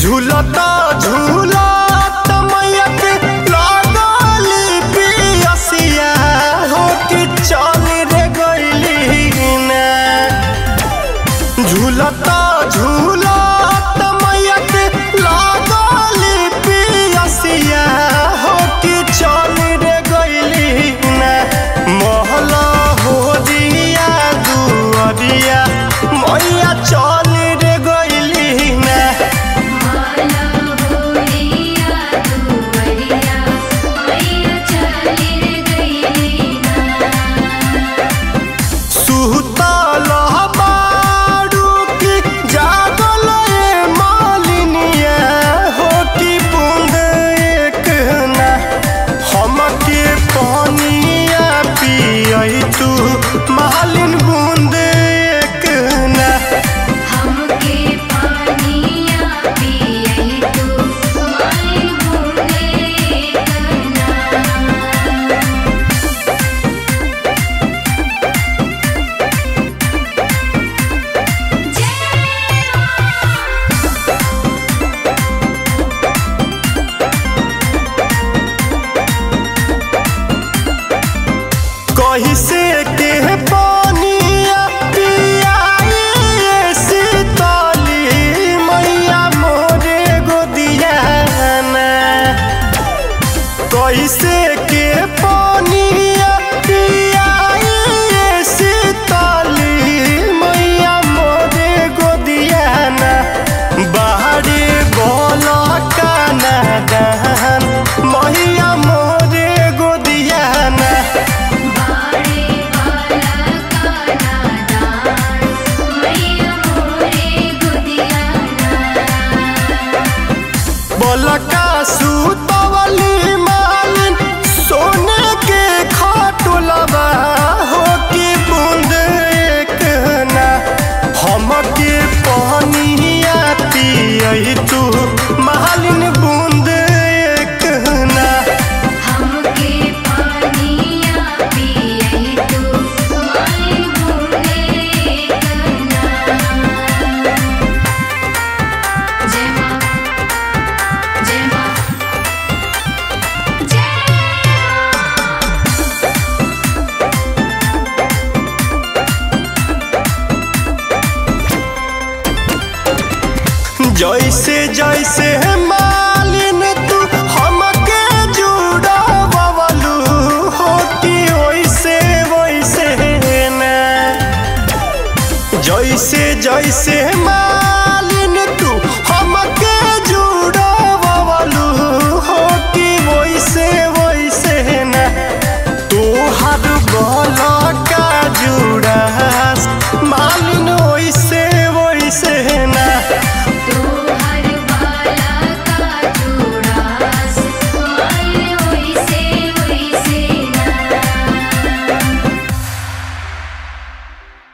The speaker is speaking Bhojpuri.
झूलता झूलत मैया के लागली पियसिया हो कि चल रे गइली ना झूलता झूलत मैया के लागली पियसिया हो कि चल रे गइली ना महला हो दिया दुअरिया मैया चल रे गइली ना माला होरिया दुवरिया मैया चली गई ना सुतल बारू की जागल ए मालिनिया हो कि बूंद एक ना हमके पानिया पियई तू मालिन बूंद एक ना हमके पानिया पियई तू माई बूंदे करना कहीं से के पानिया पियाई सीतली मैया मोरे गोदिया ना कैसे के पानिया पियाई सीतली मैया मोरे गोदिया ना बाहरे बोला काना दहन मैया मोरे गोदिया ना बाड़े वाला काना दान मैया मोरे गुदिया ना बोलका सुतवली मालिन सोने के खाटुलबा हो कि बूंद एक ना हमके पानिया पियई तू मालिन बूंद एक ना हमके पानिया पियई तू माई बूंदे करना जय मां जय मां जय जैसे जैसे मालिन तू हमके जुड़ावलू हो कि वैसे वैसे ना जैसे जैसे मालिन